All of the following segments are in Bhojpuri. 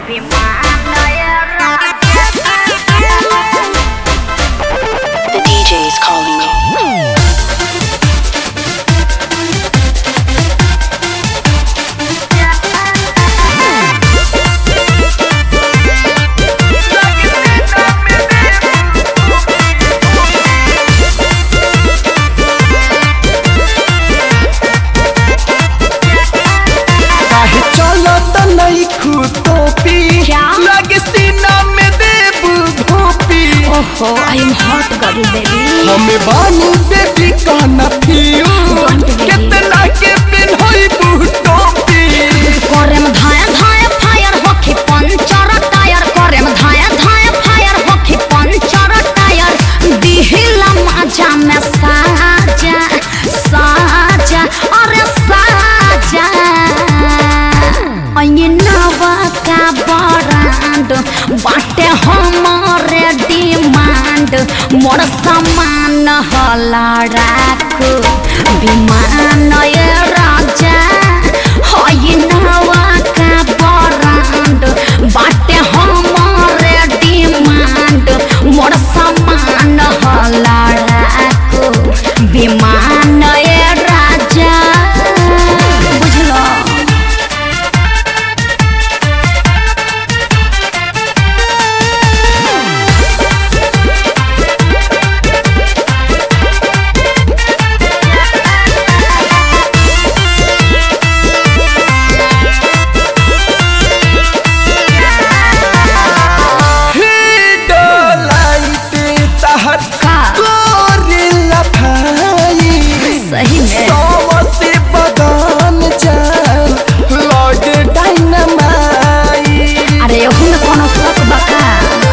The DJ is calling me. काहे चलत नहीं टोपी क्या? लगे सीना में देबू धोपी ओहो I am hot girl baby हमें बानी बेबी कहना फियू Don't worry. कितना के पिन्हई बू टोपी करेम धाया धाया फायर होखी पंचर टायर करेम धाया धाया फायर होखी पंचर टायर दिहिला माजा में साजा साजा अरे साजा अये नवा का बरांड बाटे हमारे डिमांड मोर सामान हला राखू विमान ये राजा हई नवा का बरांड बाटे हमारे डिमांड मोर सामान हला राखू विमान ये राजा बुझलो लाइट तहर का? गोरिल्ला भाई सही में सौ से बदन जान लगे डायनामाइट अरे ओहू में कोनो शक बका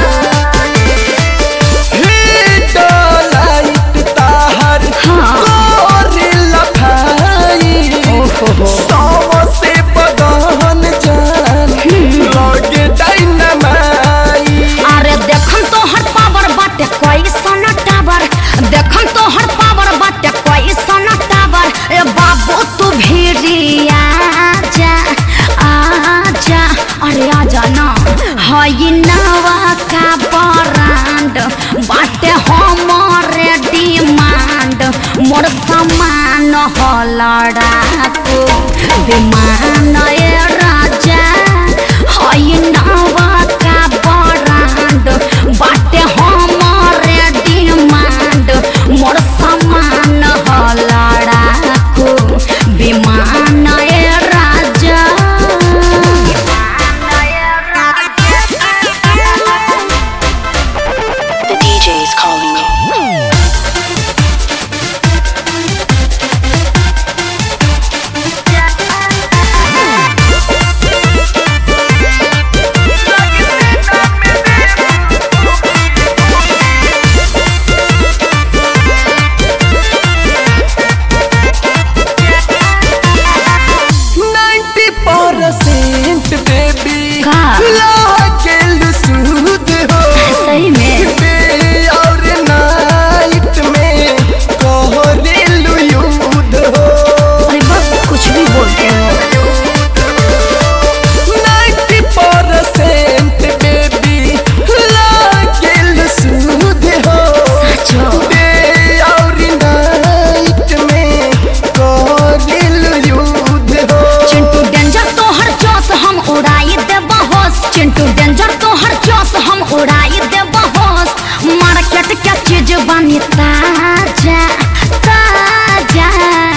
लाइट तहर हाँ। गोरिल्ला भाई ओहो सौ से बदन जान लगे डायनामाइट अरे देखन तो हर पावर बाटे कोई सन टावर देखन तो हर पावर बाटे कोई सन टावर ए बाबू तू भी आजा आजा अरे आजा ना हई नवा का बरांड बाटे हमारे डिमांड मोर सामान हो लड़ाकू विमान ए राजा हई नवा का बरांड बाटे हमारे डिमांड मोर सामान हो लड़ाकू विमान ए राजा The DJ is calling me. Ninety percent baby का? लागेल सूद हो सही में डे और नाइट में कोहरेलु युद्ध हो अरे बस कुछ भी बोलते हो नाइन्टी परसेंट बेबी लागेल सूद हो सचो डे और नाइट में कोहरेलु युद्ध हो चिंटू डेंजर तो हर जोश हम उड़ाई देब होश चिंटू डेंजर तो हर जोश हम उड़ाई देब होश मार्केट के चीज बनी ताजा ताजा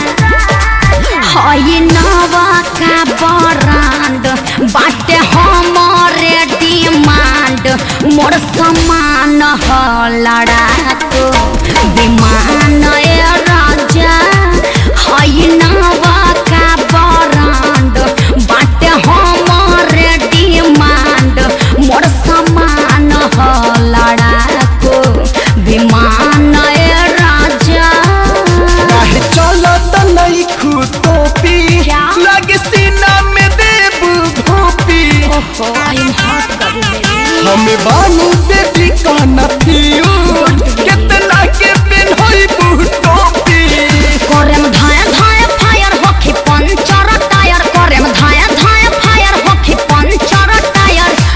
हई नवा का बरांड बाटे हमारे डिमांड मोर समान हो लड़ाकू विमान ए राजा हई नवा का बरांड बाटे हमारे डिमांड मोर समान हो लड़ाकू विमान ए राजा काहे चलत नहीं टोपी क्या? लगे सीना में देबू धोपी ओहो I am hot girl baby हमें बानी बेबी कहना फियू कितना के पिन्हई बू टोपी करेम धाया धाया फायर होखी पंचर टायर करेम धाया धाया फायर होखी पंचर टायर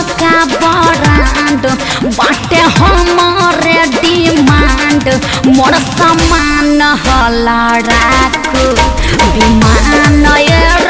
का बरांड बाटे हमारे डिमांड मोर सामान हला राख विमान ये